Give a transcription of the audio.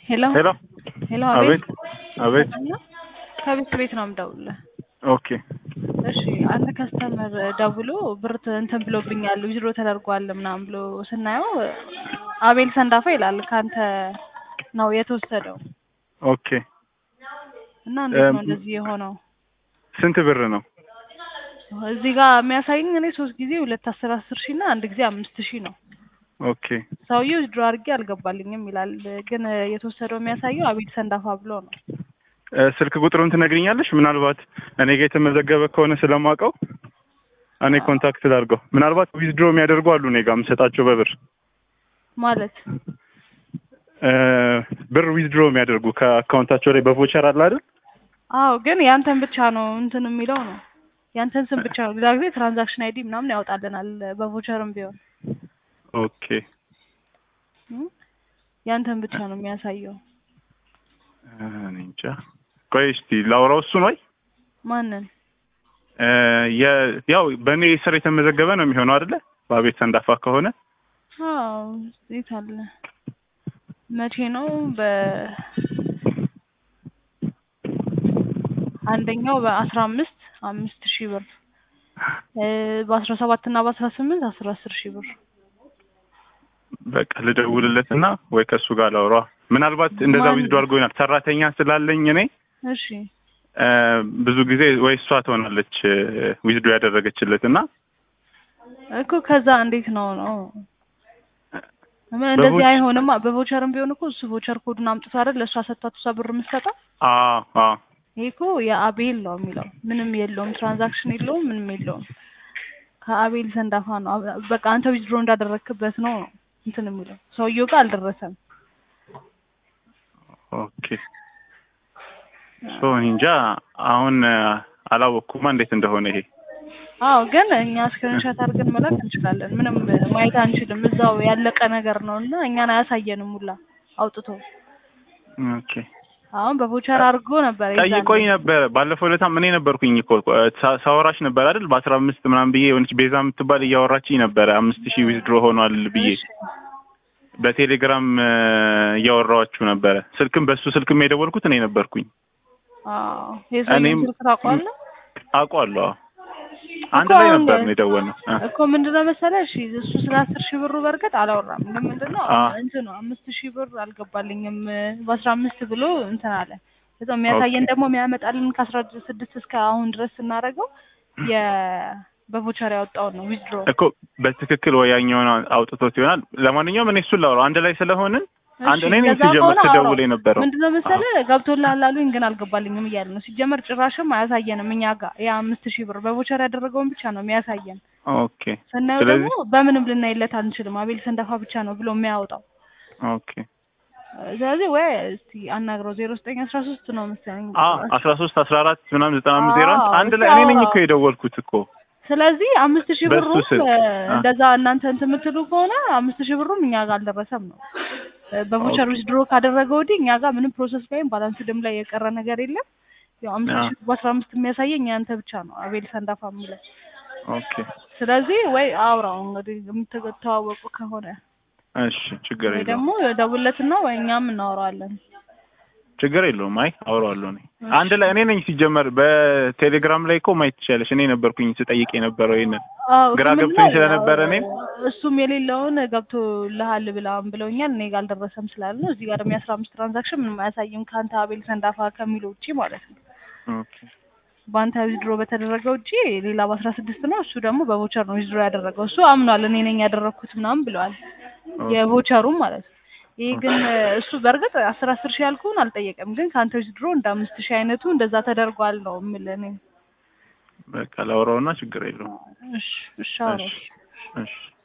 ሄሎ ሄሎ ሄሎ፣ አቤት አቤት አቤት። ከቤት ቤት ነው የምደውልልህ። ኦኬ እሺ አንድ ከስተመር ደውሎ ብር ት- እንትን ብሎብኛል ዊዝድሮ ተደርጓል ምናምን ብሎ ስናየው አቤል ሰንዳፋ ይላል ከአንተ ነው የተወሰደው ኦኬ። እና እንዴት ነው እም፣ እንደዚህ የሆነው? ስንት ብር ነው? እዚህ ጋር የሚያሳይኝ እኔ ሶስት ጊዜ ሁለት አስር አስር ሺህ እና አንድ ጊዜ አምስት ሺህ ነው። ኦኬ ሰውዬው ዊዝድሮ አድርጌ አልገባልኝም ይላል፣ ግን የተወሰደው የሚያሳየው አቤል ሰንዳፋ ብሎ ነው። እ፣ ስልክ ቁጥሩን ትነግሪኛለሽ? ምናልባት እኔ ጋር የተመዘገበ ከሆነ ስለማውቀው እኔ ኮንታክት ላድርገው። ምናልባት ዊዝድሮ የሚያደርጉ አሉ እኔ ጋር የምሰጣቸው በብር ማለት እ፣ ብር ዊዝድሮ የሚያደርጉ ከአካውንታቸው ላይ በቮቸር አለ አይደል? አዎ ግን ያንተን ብቻ ነው እንትን የሚለው ነው ያንተን ስም ብቻ ነው። ሌላ ጊዜ ትራንዛክሽን አይዲ ምናምን ያወጣልናል በቮቸርም ቢሆን ኦኬ እም፣ ያንተን ብቻ ነው የሚያሳየው። እ፣ እኔ እንጃ። ቆይ እስቲ ላውራው እሱን ወይ ማንን? እ፣ የ- ያው በእኔ ስር የተመዘገበ ነው የሚሆነው አይደለ? በአቤት ሰንዳፋ ከሆነ አዎ የት አለ? መቼ ነው? በ አንደኛው በአስራ አምስት አምስት ሺህ ብር እ፣ በአስራ ሰባት እና በአስራ ስምንት አስራ አስር ሺህ ብር በቃ ልደውልለት እና ወይ ከእሱ ጋር ላውራ። ምናልባት እንደዛ ማን- ዊዝዶ አድርጎ ይሆናል። ሰራተኛ ስላለኝ እኔ እሺ እ፣ ብዙ ጊዜ ወይ እሷ ትሆናለች ዊዝዶ ያደረገችለት እና እኮ ከዛ እንዴት ነው ነው ምን እንደዚህ በቮች- አይሆንም። በቮቸርም ቢሆን እኮ እሱ ቮቸር ኮዱን አምጥቶ አይደል ለእሷ ሰጥቷት እሷ ብር የምትሰጠው። አዎ አዎ ይሄ እኮ የአቤል ነው የሚለው ምንም የለውም፣ ትራንዛክሽን የለውም፣ ምንም የለውም። ከአቤል ሰንዳፋ ነው አብ- በቃ አንተ ዊዝድሮ እንዳደረክበት ነው ነው እንትን የሚለው ሰውየው ጋር አልደረሰም። ኦኬ ሶ እንጃ አሁን እ፣ አላወቅኩማ እንዴት እንደሆነ ይሄ አዎ ግን እኛ ስክሪንሾት አድርገን መላክ እንችላለን። ምንም ማየት አንችልም። እዛው ያለቀ ነገር ነው እና እኛን አያሳየንም ሁላ አውጥቶ ኦኬ አሁን በቮቸር አድርጎ ነበር የዛኔ። ጠይቆኝ ነበር ባለፈው ዕለታም እኔ ነበርኩኝ እኮ እ፣ ሳ- ሳወራሽ ነበር አይደል በአስራ አምስት ምናምን ብዬ የሆነች ቤዛ የምትባል እያወራችኝ ነበረ አምስት ሺህ ዊዝድሮ ሆኗል ብዬ እሺ። በቴሌግራም እ፣ እያወራኋችሁ ነበረ ስልክም በሱ ስልክም የደወልኩት እኔ ነበርኩኝ አዎ የሰውየውን እኔም- ስልክ ታውቀዋለህ? አውቀዋለሁ አዎ። አንድ እኮ ላይ አሁን ነበር ነው የደወልነው እ። እኮ ምንድነው መሰለህ፣ እሺ እሱ ስለ አስር ሺህ ብሩ በእርግጥ አላወራም። ግን ምንድነው አ። እንትን ነው አምስት ሺህ ብር አልገባልኝም በአስራ አምስት ብሎ እንትን አለ። ከዛ የሚያሳየን ኦኬ። ደግሞ የሚያመጣልን ከአስራ ስድስት እስከ አሁን ድረስ ስናደርገው የ በቮቸር ያወጣውን ነው ዊዝድሮ። እኮ በትክክል ወይ ያኛውን አውጥቶት ይሆናል። ለማንኛውም እኔ እሱን ላውራው አንድ ላይ ስለሆንን አንድ እኔ ነኝ ሲጀመር ስደውል የነበረው ምንድነው መሰለህ ገብቶልሃል አሉኝ፣ ግን አልገባልኝም እያለ ነው። ሲጀመር ጭራሽም አያሳየንም እኛ ጋር ያ አምስት ሺህ ብር በቮቸር ያደረገውን ብቻ ነው የሚያሳየን። ኦኬ ስናየው ስለዚህ- ደግሞ በምንም ልናይለት አንችልም። አቤል ሰንዳፋ ብቻ ነው ብሎ የሚያወጣው። ኦኬ ስለዚህ ወይ እስቲ አናግረው ዜሮ ዘጠኝ አስራ ሶስት ነው መሰለኝ። አ አስራ ሶስት አስራ አራት ምናምን ዘጠና አምስት ዜሮ አንድ አዎ፣ አንድ ላይ እኔ ነኝ እኮ አዎ። የደወልኩት እኮ ስለዚህ አምስት ሺህ በሱ ብሩም ስልክ። እ፣ አ። እንደዛ እናንተ እንትን የምትሉ ከሆነ አምስት ሺህ ብሩም እኛ ጋር አልደረሰም ነው እ፣ በቮቸር ኦኬ። ዊዝድሮ ካደረገ ወዲህ እኛ ጋር ምንም ፕሮሰስ ላይም ባላንስ ደም ላይ የቀረ ነገር የለም። ያው አምስት አ። ሺህ በአስራ አምስት የሚያሳየኝ ያንተ ብቻ ነው አቤል ሰንዳፋ የሚለው። ኦኬ ስለዚህ ወይ አውራው እንግዲህ የምትተዋወቁ ከሆነ እሺ ችግር ወይ የለውም ደግሞ ደውለትና ወይ እኛም እናወራዋለን። ችግር የለውም አይ አውራዋለሁ እኔ አንድ ላይ እኔ ነኝ ሲጀመር በቴሌግራም ላይ እኮ ማየት ትችያለሽ እኔ ነበርኩኝ ስጠይቅ የነበረው ይሄንን አዎ ግራ እሱ ገብቶኝ ምንድነው ስለነበረ እኔም እሱም የሌለውን ገብቶልሃል ብላም ብለውኛል። እኔ ጋር አልደረሰም ስላለ ነው። እዚህ ጋር ደግሞ የአስራ አምስት ትራንዛክሽን ምንም አያሳይም ከአንተ አቤል ሰንዳፋ ከሚለው ውጪ ማለት ነው። ኦኬ በአንተ ዊዝድሮ በተደረገው ውጪ ሌላ በአስራ ስድስት ነው። እሱ ደግሞ በቮቸር ነው ዊዝድሮ ያደረገው። እሱ አምኗል እኔ ነኝ ያደረግኩት ምናምን ብለዋል። ኦኬ። የቮቸሩም ማለት ነው። ይሄ ግን እሱ በእርግጥ አስር አስር ሺህ ያልኩህን አልጠየቀም። ግን ከአንተ ዊዝድሮ እንደ አምስት ሺህ አይነቱ እንደዛ ተደርጓል ነው የምልህ እኔ። በቃ ላውራውና ችግር የለውም እሺ እሺ አውራው። እሺ እሺ